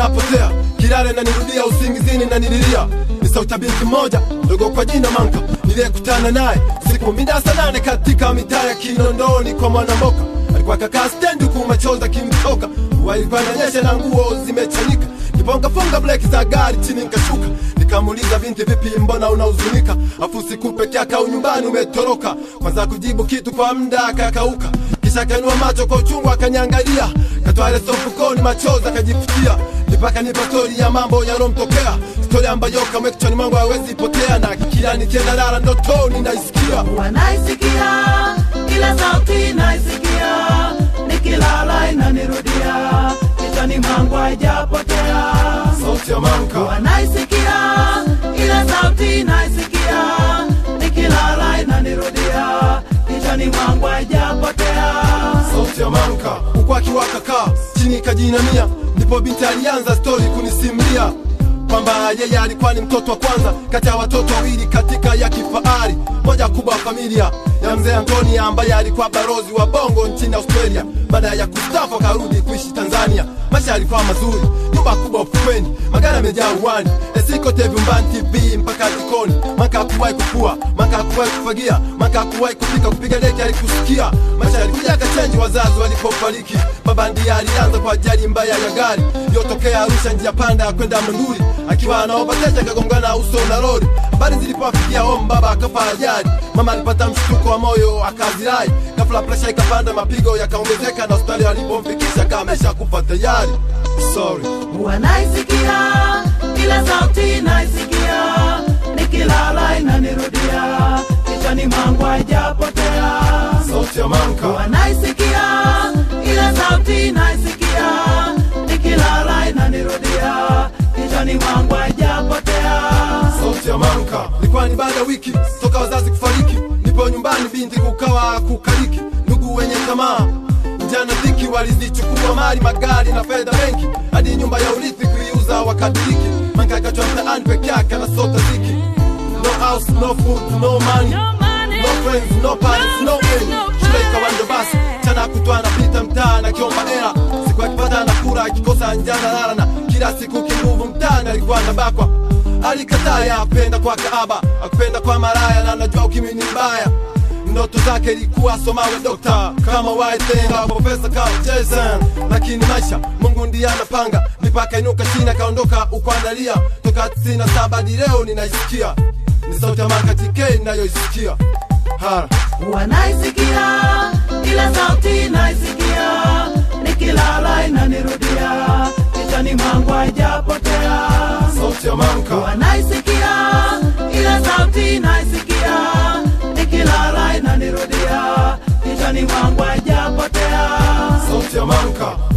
haijapotea kilale na nirudia usingizini na nililia ni sauti ya binti mmoja ndogo kwa jina Manka niliyekutana naye siku mida saa nane katika mitaa ya Kinondoni kwa Mwanamboka. Alikuwa kakaa stendi huku machozi akimtoka, mvua ilikuwa inanyesha na nguo zimechanika. Nipongafunga breki za gari chini nikashuka, nikamuuliza binti, vipi, mbona unahuzunika? Afu siku peke yake au nyumbani umetoroka? Kwanza kujibu kitu kwa muda akakauka, kisha akainua macho kwa uchungu akaniangalia, katoa leso mfukoni, machozi akajifutia mpaka nipa stori ya mambo yalomtokea, stori ambayo kamwe kichwani mwangu hawezi potea, na kila nikienda lala ndotoni naisikia wanaisikia ila sauti naisikia nikilala inanirudia kichwani mwangu haijapotea sauti ya Manka, wanaisikia ila sauti naisikia nikilala inanirudia kichwani mwangu haijapotea sauti ya Manka, huku akiwaka kaa chini kajinamia, ndipo binti alianza stori kunisimulia kwamba yeye alikuwa ni mtoto wa kwanza kati ya watoto wawili katika ya kifahari moja kubwa wa familia ya mzee Antoni ambaye alikuwa barozi wa bongo nchini Australia. Baada ya kustafu akarudi kuishi Tanzania. Maisha yalikuwa mazuri, nyumba kubwa ufukweni, magari yamejaa uwani, esikote vyumbani, TV mpaka jikoni. Maka hakuwahi kufua, maka hakuwahi kufagia, maka hakuwahi kupika, kupiga deki alikusikia. Maisha yalikuja yakachenji wazazi walipofariki. Baba ndiye alianza kwa ajali mbaya ya gari iliyotokea Arusha, njia panda ya kwenda Monduli, akiwa anaomba teja akagongana uso na lori. Habari zilipowafikia home, baba akafa ajali. Mama alipata mshtuko wa moyo akazirai, ghafla presha ikapanda, mapigo yakaongezeka, na hospitali walipomfikisha kamesha kufa tayari. Sorry. wanaisikia ila sauti naisikia nikilala inanirudia kichwani mwangu haijapotea Sauti ya Manka, wanaisikia ila sauti naisikia nikilala inanirudia kichwani mwangu haijapotea sauti ya Manka. Ilikuwa ni baada ya wiki toka wazazi kufariki, nipo nyumbani, binti kukawa kukaliki, ndugu wenye tamaa njana dhiki walizichukua mali, magari na fedha benki, hadi nyumba ya urithi kuiuza wakadiriki. Manka akachwa mtaani peke yake anasota ziki, no house, no food, no money, no friends, no parents, no end. Shule ikawa ndo basi, chana kutwa anapita mtaa na kiomba hela, siku akipata anakula, akikosa njana lala, na kila siku kinguvu mtaani alikuwa anabakwa alikataa ya kupenda kwa kaaba akupenda kwa maraya na najua ukimwi ni mbaya ndoto zake ilikuwa somawe dokta kama waitenga profesa kama Jason lakini maisha Mungu ndiye anapanga mipaka inuka chini akaondoka ukuandalia toka 97 hadi leo ninaisikia ni sauti ya Manka TK ninayoisikia hara wanaisikia ila sauti naisikia nikilala inanirudia kichwani mwangu haijapotea sauti ya Manka wanaisikia ila sauti naisikia nikilala inanirudia kichwani mwangu haijapotea sauti ya Manka